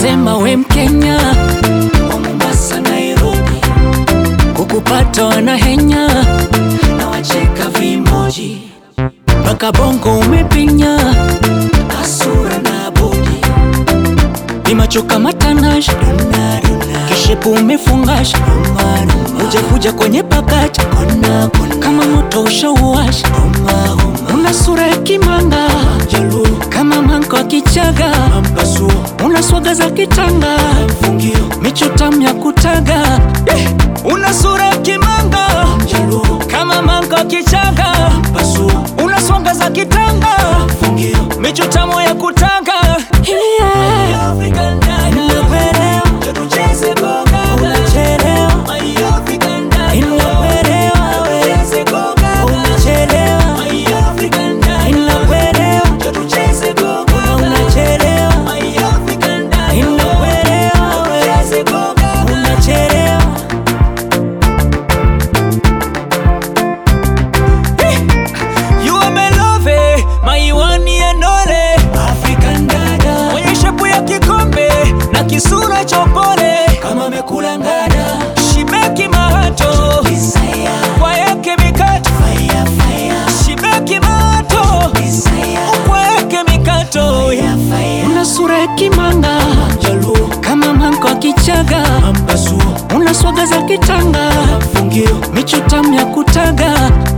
wanasema we Mkenya wa Mombasa, Nairobi, kukupata wanahenya na wacheka vimoji mpaka bongo umepinya asura na bodi ni macho kama tanash kishepu umefungash ujakuja kwenye pakacha kama moto ushauwash una sura ya kimanga kama manko wa kichaga una swaga za kitanga micho tamu ya kutaga Eh, una sura ya kimanga kama manko wa kichaga una swaga za kitanga micho tamu ya kutaga yeah. Inakuelewa. Unachelewa. Inakuelewa we. Unachelewa. Inakuelewa. Unachelewa. Inakuelewa we. Unachelewa. You are my love, my one and only African dada Mwenye shepu ya kikombe na kisura cha upole Kama amekula ngada Shibeki mahato Kwa yake mikato Shibeki mahato Kwa yake mikato Una sura ya kimanga Kama manko wa kichaga Una swaga za kitanga Micho tamu ya kutaga